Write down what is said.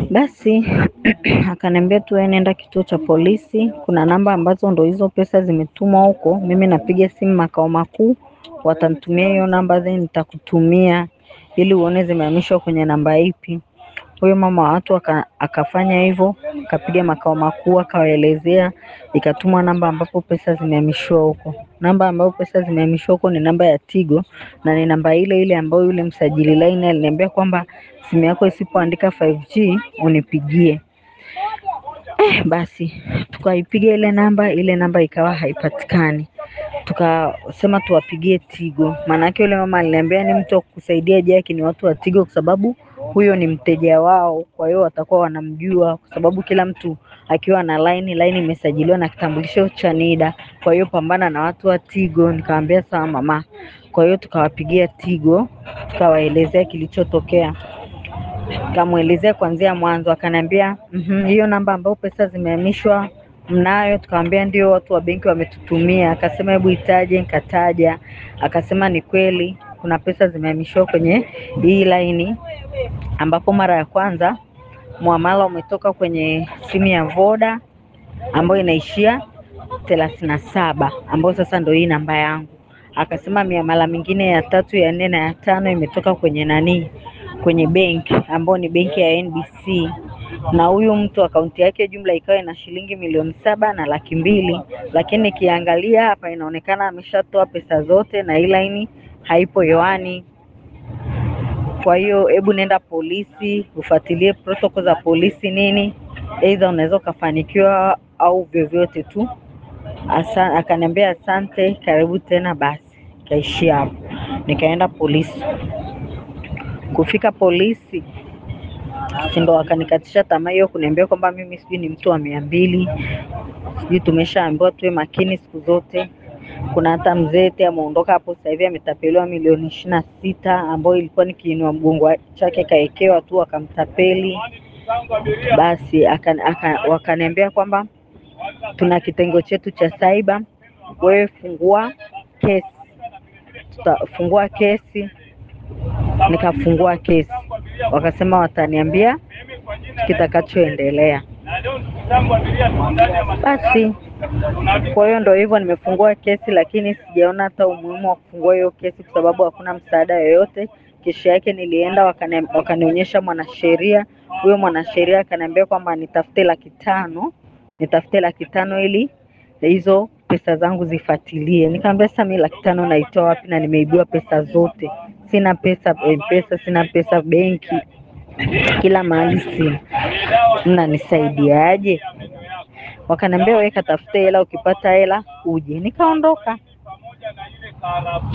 Basi akaniambia tu wewe nenda kituo cha polisi, kuna namba ambazo ndo hizo pesa zimetumwa huko. Mimi napiga simu makao makuu, watanitumia hiyo namba then nitakutumia ili uone zimehamishwa kwenye namba ipi. Huyo mama wa watu aka, akafanya hivyo, akapiga makao makuu akawaelezea, ikatumwa namba ambapo pesa zimehamishiwa huko. Namba ambayo pesa zimehamishwa huko ni namba ya Tigo na ni namba ile ile ambayo yule msajili line aliniambia kwamba simu yako isipoandika 5G unipigie. Eh, basi tukaipiga ile namba, ile namba ikawa haipatikani. Tukasema tuwapigie Tigo, maanake yule mama aliniambia ni mtu wa kukusaidia Jaki ni watu wa Tigo, kwa sababu huyo ni mteja wao, kwa hiyo watakuwa wanamjua, kwa sababu kila mtu akiwa na line, line imesajiliwa na kitambulisho cha NIDA. Kwa hiyo pambana na watu wa Tigo. Nikamwambia sawa mama. Kwa hiyo tukawapigia Tigo, tukawaelezea kilichotokea tukamwelezea kuanzia mwanzo, akaniambia mhm, hiyo namba ambayo pesa zimehamishwa mnayo? Tukamwambia ndio, watu wa benki wametutumia. Akasema hebu itaje, nikataja. Akasema ni kweli kuna pesa zimehamishwa kwenye hii laini, ambapo mara ya kwanza muamala umetoka kwenye simu ya Voda ambayo inaishia thelathini na saba ambayo sasa ndo hii namba yangu. Akasema miamala mingine ya tatu, ya nne na ya tano imetoka kwenye nani kwenye benki ambayo ni benki ya NBC na huyu mtu akaunti yake jumla ikawa ina shilingi milioni saba na laki mbili, lakini nikiangalia hapa inaonekana ameshatoa pesa zote na hii laini haipo yoani. Kwa hiyo hebu nenda polisi ufuatilie protocol za polisi nini, aidha unaweza ukafanikiwa au vyovyote tu. Asa, akaniambia asante, karibu tena. Basi kaishia hapo, nikaenda polisi. Kufika polisi si ndo wakanikatisha tamaa hiyo, kuniambia kwamba mimi sijui ni mtu wa mia mbili, sijui tumeshaambiwa tuwe makini siku zote. Kuna hata mzee eti ameondoka hapo sasa hivi ametapeliwa milioni ishirini na sita ambayo ilikuwa ni kiinua mgongo chake kaekewa tu akamtapeli. Basi aka, aka, wakaniambia kwamba tuna kitengo chetu cha cyber, wewe fungua kesi, tutafungua kesi nikafungua kesi, wakasema wataniambia kitakachoendelea. Basi kwa hiyo ndo hivyo, nimefungua kesi, lakini sijaona hata umuhimu wa kufungua hiyo kesi kwa sababu hakuna msaada yoyote. Kesho yake nilienda wakani, wakanionyesha mwanasheria. Huyo mwanasheria akaniambia kwamba nitafute laki tano nitafute laki tano ili hizo pesa zangu zifuatilie. Nikamwambia sasa mimi laki tano naitoa wapi na nimeibiwa pesa zote? Sina pesa M-Pesa, sina pesa benki, kila mahali sina, mnanisaidiaje? Wakaniambia wewe katafute hela, ukipata hela uje. Nikaondoka.